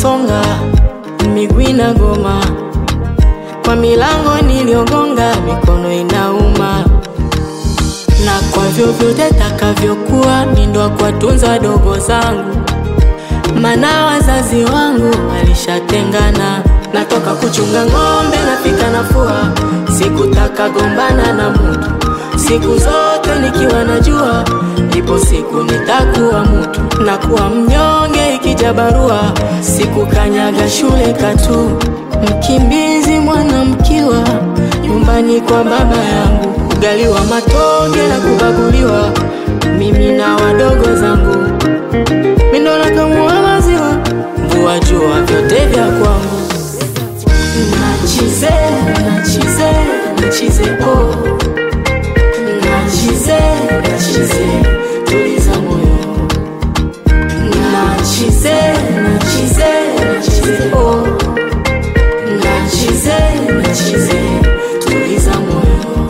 inasonga, miguu inagoma, kwa milango niliogonga, mikono inauma, na kwa vyovyote takavyokuwa, mindo kuwatunza wadogo zangu, mana wazazi wangu walishatengana. Natoka kuchunga ng'ombe, nafika nafua, sikutaka gombana na mutu, siku zote nikiwa najua ipo siku nitakuwa mutu, nakuwa mnyonge ikija barua, sikukanyaga shule katu, mkimbizi mwana mkiwa nyumbani kwa baba yangu, ugali wa matonge na kubaguliwa, mimi na wadogo zangu, mindo nakamua maziwa, mvua jua vyote vya kwangu, nachize nachize nachize oh nachize nachize tuliza moyo nachize nachize nachize oh nachize nachize tuliza moyo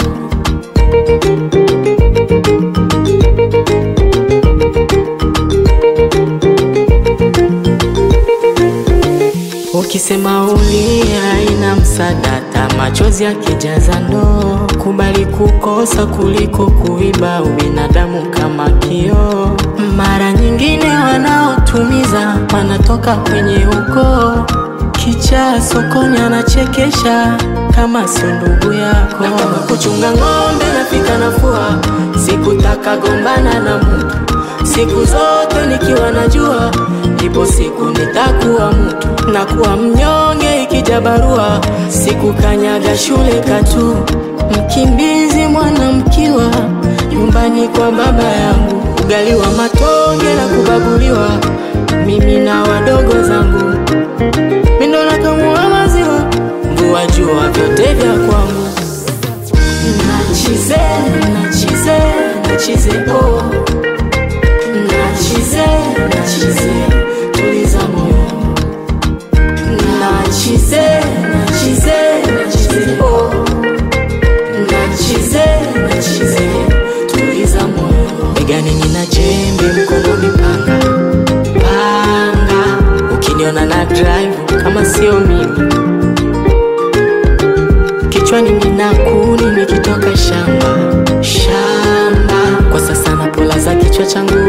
Ukisema ulia ina msadata, machozi yakijaza ndoo. Kubali kukosa kuliko kuiba, ubinadamu kama kioo. Mara nyingine wanaotumiza wanatoka kwenye ukoo. Kichaa sokoni anachekesha kama sio ndugu yako. Natoka kuchunga ng'ombe, nafika nafua, sikutaka gombana na mtu siku zote nikiwa najua ipo siku nitakuwa mtu, nakuwa mnyonge ikija barua, sikukanyaga shule katu, mkimbizi mwana mkiwa nyumbani kwa baba yangu, ugali wa matonge na kubaguliwa, mimi na wadogo zangu, mindo nakamua maziwa, mvua jua vyote vya kwangu, nachize nachize nachize oh nachize nachize tuliza moyo nachize nachize nachize oh nachize nachize tuliza moyo begani nina jembe mkononi panga panga ukiniona na drive kama sio mimi kichwani nina kuni nikitoka shamba shamba kwa sasa na pola za kichwa changu